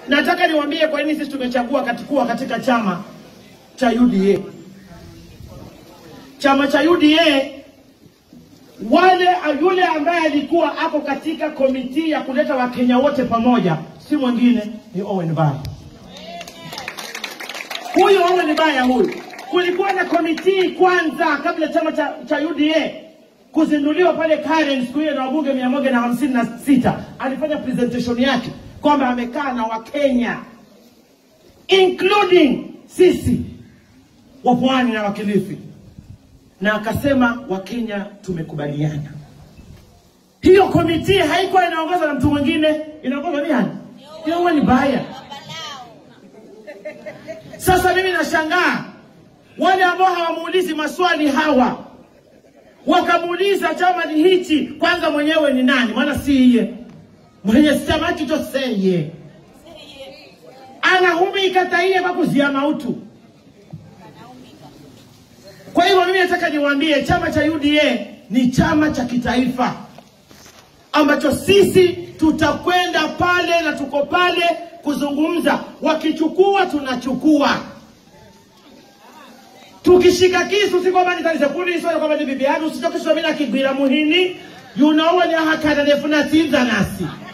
Nataka niwaambie kwa nini sisi tumechagua katikuwa katika chama cha UDA. Chama cha UDA wale yule ambaye alikuwa ako katika komiti ya kuleta Wakenya wote pamoja si mwingine ni Owen Baya. Huyu Owen Baya huyu, kulikuwa na komiti kwanza kabla chama cha, cha UDA kuzinduliwa pale Karen siku hiyo na wabunge mia moja na hamsini na sita alifanya presentation yake kwamba amekaa na Wakenya including sisi wa Pwani na Wakilifi, na akasema Wakenya tumekubaliana. Hiyo komiti haikuwa inaongozwa na mtu mwingine, inaongozwa ni nani? Ni Owen Baya. Sasa mimi nashangaa wale ambao hawamuulizi maswali hawa wakamuuliza chama ni hichi, kwanza mwenyewe ni nani? Maana si iye mwenye chama hicho seye anahumika taiye bakuzia mautu. Kwa hivyo mimi nataka niwaambie chama cha UDA ni chama cha kitaifa ambacho sisi tutakwenda pale na tuko pale kuzungumza. Wakichukua tunachukua, tukishika kisu si kwamba nitalize kuni sio kwamba ni bibi yangu, sio kisho mimi nakigwira muhini you know when you hakana defuna tinza nasi